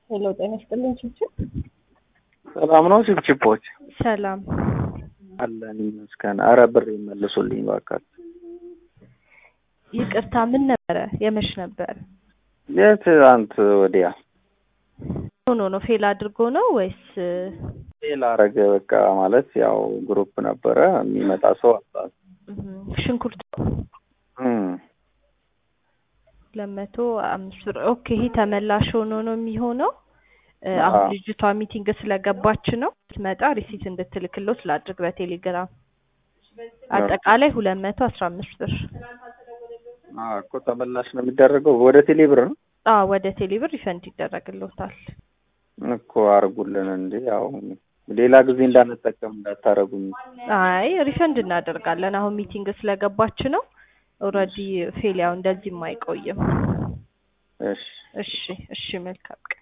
ሄሎ ጤና ይስጥልኝ ችብችብ። ሰላም ነው ችብችቦች? ሰላም አለን ይመስገን። አረ ብር ይመልሱልኝ እባካችሁ። ይቅርታ ምን ነበረ? የመሽ ነበር? የትናንት ወዲያ ሆኖ ነው ፌል አድርጎ ነው ወይስ ሌላ አረገ። በቃ ማለት ያው ግሩፕ ነበረ የሚመጣ ሰው አጣ። እም፣ ሽንኩርት እም፣ ለመቶ አምስት ብር ኦኬ። ይሄ ተመላሽ ሆኖ ነው የሚሆነው። እ፣ አሁን አዎ። ልጅቷ ሚቲንግ ስለገባች ነው ስትመጣ ሪሲት እንድትልክለው ስላድርግ በቴሌግራም አጠቃላይ ሁለት መቶ አስራ አምስት ብር አዎ እኮ ተመላሽ ነው የሚደረገው ወደ ቴሌ ብር ነው አዎ ወደ ቴሌብር ሪፈንድ ይደረግልዎታል። እኮ አርጉልን እንዴ። ያው ሌላ ጊዜ እንዳንጠቀም እንዳታረጉኝ። አይ ሪፈንድ እናደርጋለን። አሁን ሚቲንግ ስለገባች ነው። ኦልሬዲ ፌል ያው እንደዚህም አይቆይም። እሺ እሺ እሺ፣ መልካም ቀን